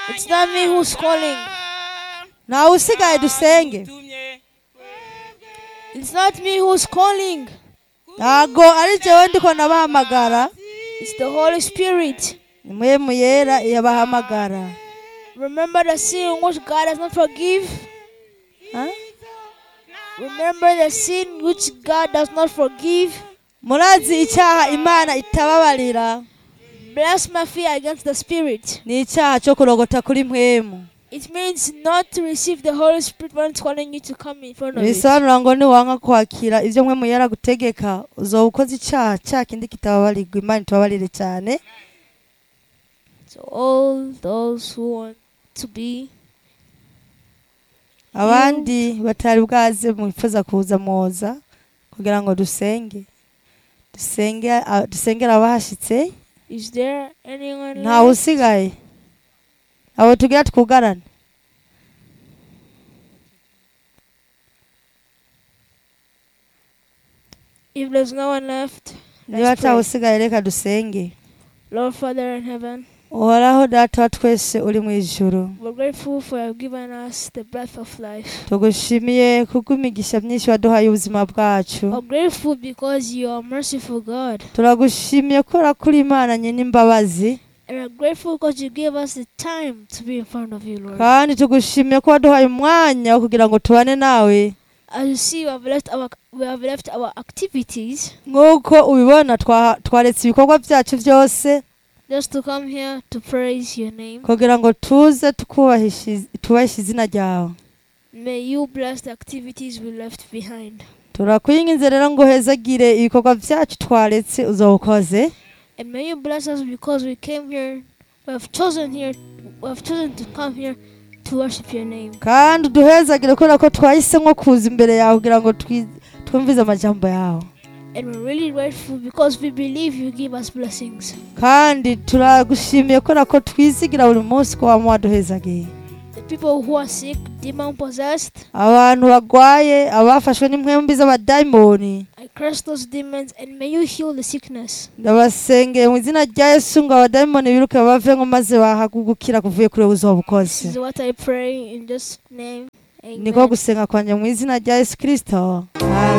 It's not me who's calling. ntawe usigaye dusenge It's not me who's calling. ntago ari jewe ndiko nabahamagara It's the Holy Spirit. ni muhemu yera yabahamagara Remember the sin which God does not forgive. Ha? Remember the sin which God does not forgive. murazi icyaha imana itababarira Blasphemy against the Spirit. ni icyaha cyo kurogota kuri mpwemu It means not to receive the Holy Spirit when it's calling you to come in front of it. bisobanura ngo niwanga kwakira ibyo mpwemu yera gutegeka uzoba ukoze icyaha cya kindi kitababarirwa imana itababarire cyane So all those who want to be abandi batari bwaze mwifuza kuza muza kugira ngo dusenge dusenge a- dusengere abahashyitse is there anyone ntawe left? usigaye abo tugira twugarane If there's no one left, niba let's ntawe pray. usigaye reka dusenge Lord Father in heaven, uhoraho data wa twese uri mu ijuru we're grateful for you have given us the breath of life. tugushimiye kubw'imigisha myinshi waduhaye ubuzima bwacu We're grateful because you are merciful God. turagushimiye kubera ko uri imana nyine imbabazi And we're grateful because you gave us the time to be in front of you, Lord. kandi tugushimiye ko waduhaye umwanya wo kugira ngo tubane nawe As you see, we have left our we have left our activities nk'uko ubibona twa- twaretse ibikorwa byacu byose just to come here to praise your name. kugira ngo tuze tukubahishe tubahishe izina ryawe May you bless the activities we left behind. turakwinginze rero ngo uhezagire ibikorwa byacu twaretse uzawukoze And may you bless us because we came here, we have chosen here, we have chosen to come here to worship your name. kandi uduhezagire kubera ko twahisemo kuza imbere yawe kugira ngo twi- twumvize amajambo yawe And we're really grateful because we believe you give us blessings. kandi turagushimiye kubera ko twizigira buri munsi ko waba waduhezagiye The people who are sick, demon possessed, abantu barwaye abafashwe n'impwembi z'abadayimoni I curse those demons and may you heal the sickness. ndabasengeye mu izina rya yesu ngo abadayimoni biruke bave ngo maze bahagugukira kuvuye kuri wowe uzaba This ukoze is what I pray in this name. niko Amen. gusenga kwanjye mu izina rya yesu kirisito